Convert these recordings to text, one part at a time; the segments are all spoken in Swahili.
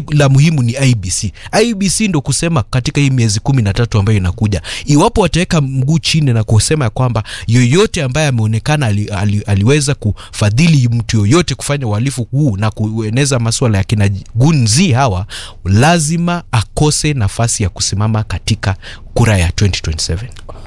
la muhimu ni IBC. IBC ndo kusema katika hii miezi kumi na tatu ambayo inakuja, iwapo wataweka mguu chini na kusema ya kwamba yoyote ambaye ameonekana ali, ali, aliweza kufadhili mtu yoyote kufanya uhalifu huu na kueneza masuala ya kina gunzi hawa, lazima akose nafasi ya kusimama katika kura ya 2027.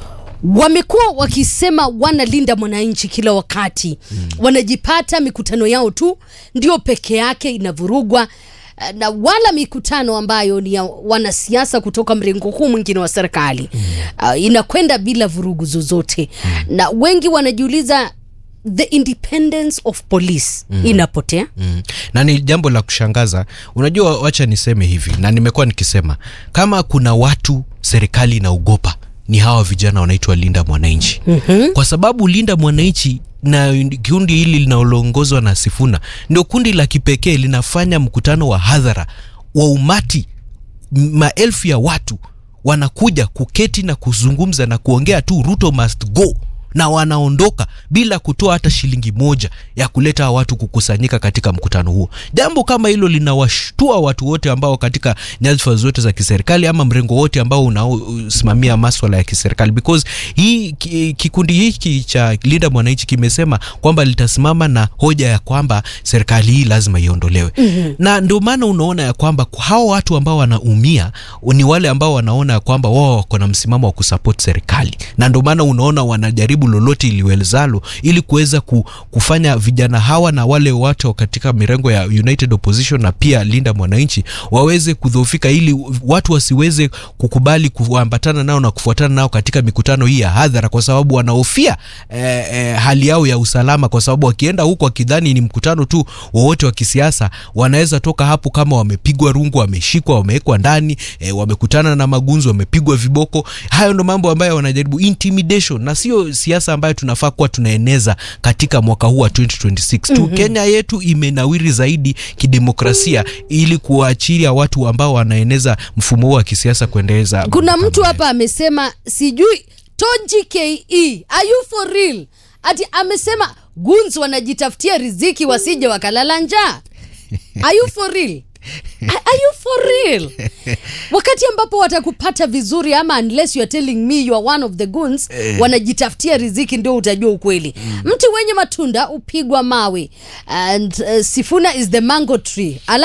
wamekuwa wakisema wanalinda mwananchi kila wakati mm. wanajipata mikutano yao tu ndio peke yake inavurugwa eh, na wala mikutano ambayo ni ya wanasiasa kutoka mrengo huu mwingine wa serikali mm. uh, inakwenda bila vurugu zozote mm. na wengi wanajiuliza the independence of police mm. inapotea Mm. na ni jambo la kushangaza unajua wacha niseme hivi na nimekuwa nikisema kama kuna watu serikali inaogopa ni hawa vijana wanaitwa linda mwananchi mm-hmm. kwa sababu linda mwananchi na kundi hili linaloongozwa na sifuna ndio kundi la kipekee linafanya mkutano wa hadhara wa umati m- maelfu ya watu wanakuja kuketi na kuzungumza na kuongea tu ruto must go na wanaondoka bila kutoa hata shilingi moja ya kuleta hawa watu kukusanyika katika mkutano huo. Jambo kama hilo linawashtua watu wote ambao katika nyadhifa zote za kiserikali ama mrengo wote ambao unaosimamia maswala ya kiserikali, because hii ki- kikundi hiki cha Linda Mwananchi kimesema kwamba litasimama na hoja ya kwamba serikali hii lazima iondolewe mm-hmm. na ndio maana unaona ya kwamba hawa watu ambao wanaumia ni wale ambao wanaona ya kwamba wao wako na msimamo wa kusupport serikali, na ndio maana unaona wanajaribu lolote iliwezalo ili kuweza ku, kufanya vijana hawa na wale watu katika mirengo ya United Opposition na pia Linda Mwananchi waweze kudhoofika, ili watu wasiweze kukubali kuambatana nao na kufuatana nao katika mikutano hii ya hadhara, kwa sababu wanahofia eh, eh, hali yao ya usalama, kwa sababu wakienda huko wakidhani ni mkutano tu wowote wa kisiasa, wanaweza toka hapo kama wamepigwa rungu, wameshikwa, wamewekwa ndani, eh, wamekutana na magunzi, wamepigwa viboko. Hayo ndo mambo ambayo wanajaribu intimidation, na sio siasa ambayo tunafaa kuwa tunaeneza katika mwaka huu wa 2026 tu. Mm-hmm. Kenya yetu imenawiri zaidi kidemokrasia ili kuwaachilia watu ambao wanaeneza mfumo huu wa kisiasa kuendeleza. kuna mambo mtu kama hapa amesema sijui Tonji ke are you for real ati amesema guns wanajitafutia riziki wasije wakalala njaa are you for real Are are you for real wakati ambapo watakupata vizuri ama unless you are telling me you are one of the goons wanajitafutia riziki ndio utajua ukweli mti wenye matunda upigwa mawe and uh, sifuna is the mango tree ala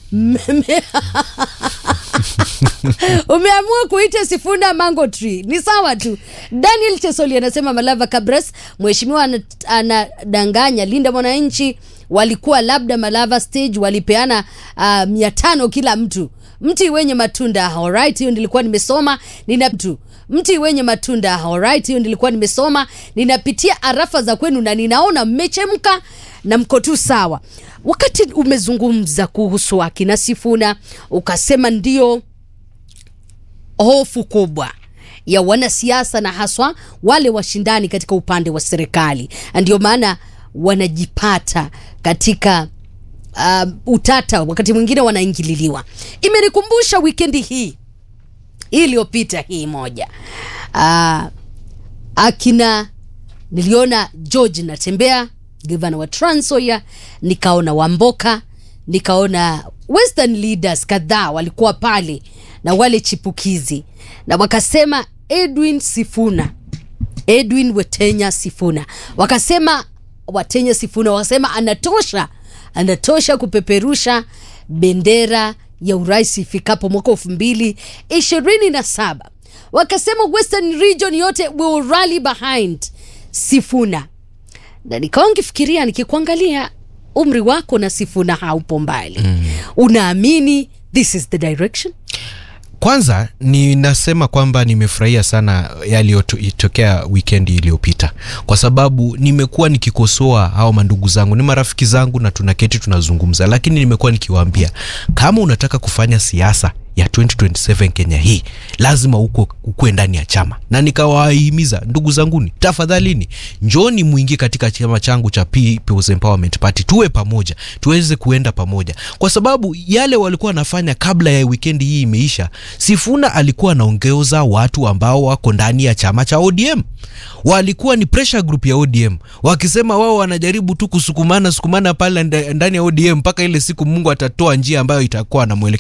Mme- umeamua kuita sifuna mango tree ni sawa tu daniel chesoli anasema malava cabres mheshimiwa ana- anadanganya linda mwananchi walikuwa labda malava stage walipeana uh, mia tano kila mtu mti wenye matunda alright hiyo nilikuwa nimesoma nina mtu mti wenye matunda alright hiyo nilikuwa nimesoma ninapitia arafa za kwenu na ninaona mmechemka na mko tu sawa wakati umezungumza kuhusu akina sifuna ukasema ndio hofu kubwa ya wanasiasa na haswa wale washindani katika upande wa serikali Na ndio maana wanajipata katika um, utata wakati mwingine wanaingililiwa imenikumbusha wikendi hii hii iliyopita hii moja uh, akina niliona george natembea gavana wa transoya nikaona wamboka nikaona western leaders kadhaa walikuwa pale na wale chipukizi na wakasema edwin sifuna edwin wetenya sifuna wakasema watenya sifuna wakasema anatosha anatosha kupeperusha bendera ya urais ifikapo mwaka elfu mbili ishirini na saba wakasema western region yote will rally behind sifuna na nikawa nkifikiria nikikuangalia umri wako na sifuna haupo mbali mm. unaamini this is the direction Kwanza ninasema kwamba nimefurahia sana yaliyotokea wikendi iliyopita, kwa sababu nimekuwa nikikosoa hao mandugu zangu, ni marafiki zangu na tunaketi tunazungumza, lakini nimekuwa nikiwaambia kama unataka kufanya siasa ya 2027 Kenya hii lazima uko ukue ndani ya chama, na nikawahimiza ndugu zanguni, tafadhalini njoni muingie katika chama changu cha People's Empowerment Party, tuwe pamoja, tuweze kuenda pamoja, kwa sababu yale walikuwa wanafanya kabla ya wikendi hii imeisha. Sifuna alikuwa anaongeza watu ambao wako ndani ya chama cha ODM, walikuwa ni pressure group ya ODM, wakisema wao wanajaribu tu kusukumana sukumana pale nda- ndani ya ODM mpaka ile siku Mungu atatoa njia ambayo itakuwa na mwelekeo